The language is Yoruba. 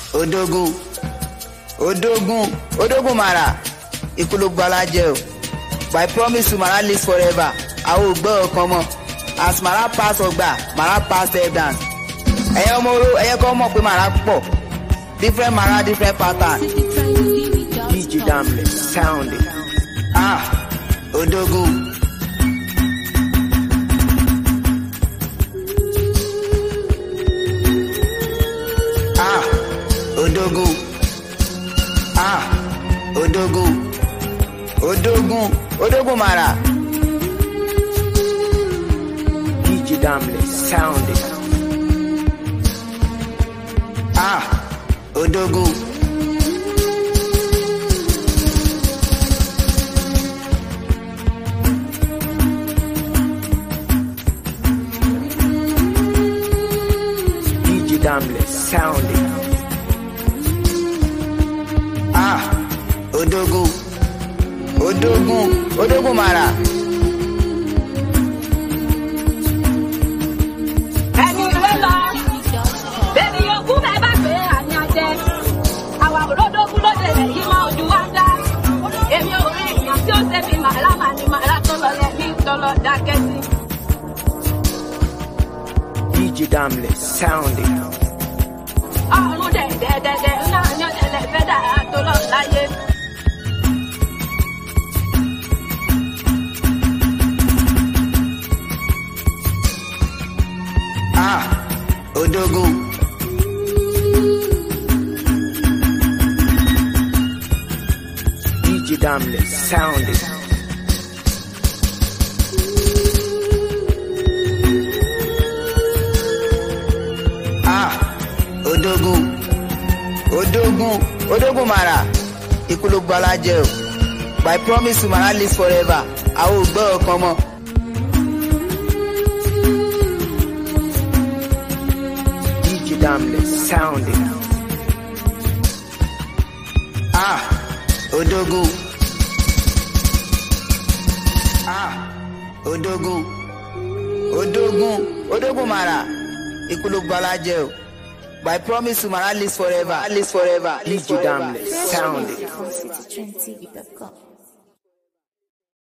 odógún odógún odógún mara ikú ló gba alájẹ o by promise to mara live forever àwọn ò gbọ́ ọ̀kan mọ́ as mara pass ọgbà mara pass evidence ẹ̀yẹ ọmọ oró ẹ̀yẹ kọ́ mọ̀ pé mara pọ̀ different mara different pattern DJ Damle, sound it. ah odógún. ah odógún ah odógún odógún odógún mara DJ Damle, sound it. ah odógún. DJ Damle, sound it. ah odógún odógún odógún mara ẹni ìwé lọ bẹ́ẹ̀ni yòókù bẹ́ẹ̀ bá gbé àní àjẹ àwa òródógún lóde rẹ̀ yìí máa ojú wa dá èmi ò rí èèyàn tí ó ṣe fi màrá màá ní màrá tó lọ lẹ ní tọlọ dákẹ́ sí. DJ Damle, sound it. ọ̀run dẹ̀dẹ̀dẹ̀dẹ̀ náà ní ọ̀dẹ̀lẹ̀ fẹ́ dára tó lọ láyé. ah odógún DJ Damle, sound it. ah odógún odógún odógún mara ikú ló gba alájẹ o by promise to mara live forever àwọn ò gbọ́ ọ̀kan mọ́. DJ Damle, sound it. ah odógún ah odógún odógún odógún mara ikú ló gba alájẹ o by promise to mara live forever live forever live DJ forever. Damle, sound it. From citytrendtv.com.